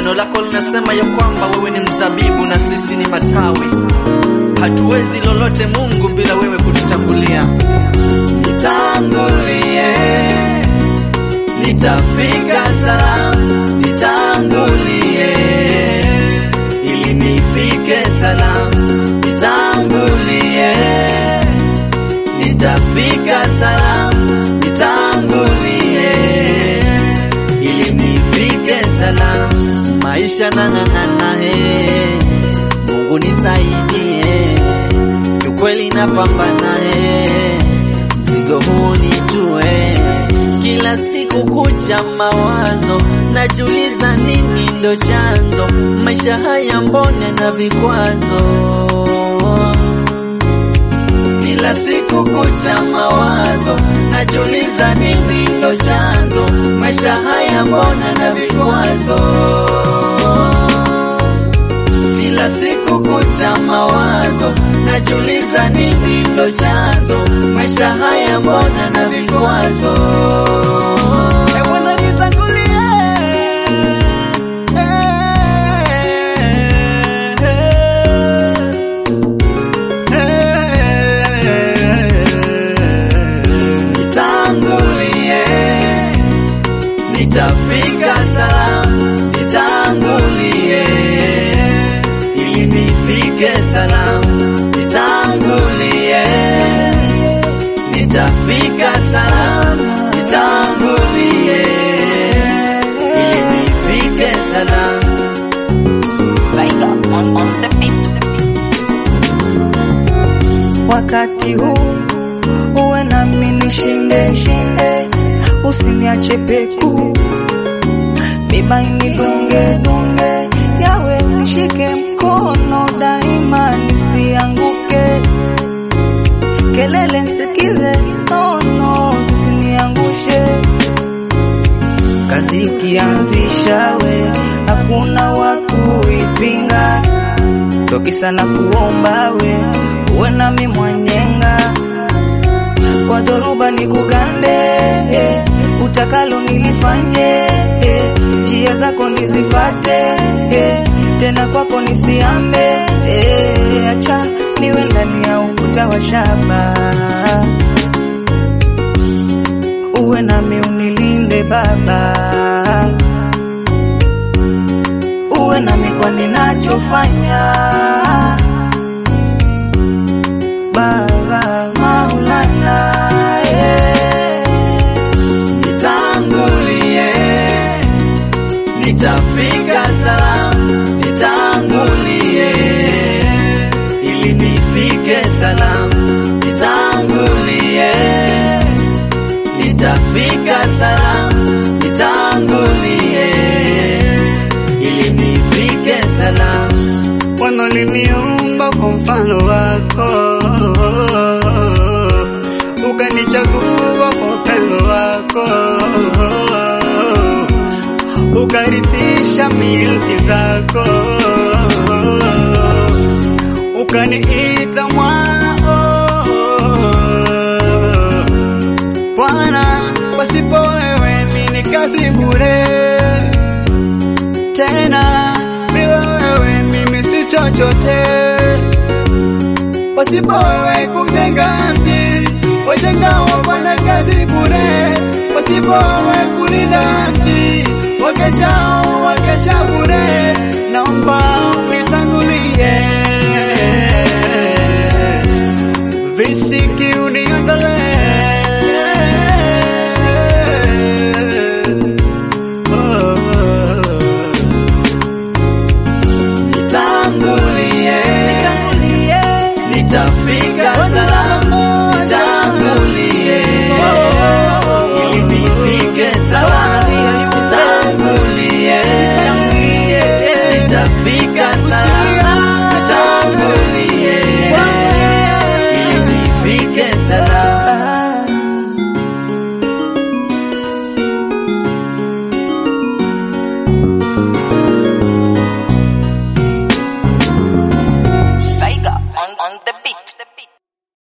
Neno lako linasema ya kwamba wewe ni mzabibu na sisi ni matawi. Hatuwezi lolote Mungu bila wewe kututangulia. Nitangulie, nitafika salama. Nitangulie ili nifike salama. Nitangulie, nitafika salama. Nitangulie ili nifike salama. Maisha nang'ang'ana, eh, Mungu nisaidie, kiukweli napambana, eh, mzigo huu nitue kila siku kucha mawazo, najiuliza nini ndo chanzo maisha haya, mbone na vikwazo kila siku kucha mawazo, najiuliza nini ndo chanzo maisha haya, mbona na vikwazo kila siku kucha mawazo, najiuliza nini ndo chanzo maisha haya, mbona na vikwazo Eh, Bwana nitangulie. Nitangulie, nitafika salama. Nitangulie ili nifike salama. Nitangulie, nitafika salama. Nitangulie ili nifike salama. Tiger on, on the beat. wakati huu uwe nami nishinde shinde, usiniache peku mibaini dunge dunge, yawe nishike mkono daima nisianguke, kelele nsikize nono zisiniangushe, kazi ikianzisha we hakuna wa kuipinga tokisa na kuomba we uwe nami mwanyenga kwa dhoruba ni kugande eh, utakalo nilifanye eh, njia zako nizifate eh, tena kwako nisiambe eh, acha niwe ndani ya ukuta wa shaba uwe nami unilinde baba uwe nami kwa ninachofanya Baba Maulana eh. Nitangulie, nitafika salama. Nitangulie ili nifike salama. Nitangulie, nitafika salama. Nitangulie ili nifike salama. wanaliniumba kwa mfano wako, ukanichagua kwa upendo wako, ukarithisha milki zako, ukaniita mwana Bwana, pasipo wewe mimi ni kazi bure tena bila wewe mimi si chochote. Pasipo wewe kujenga mji, wajenga wafanya kazi bure. Pasipo wewe kulinda mji, wakesha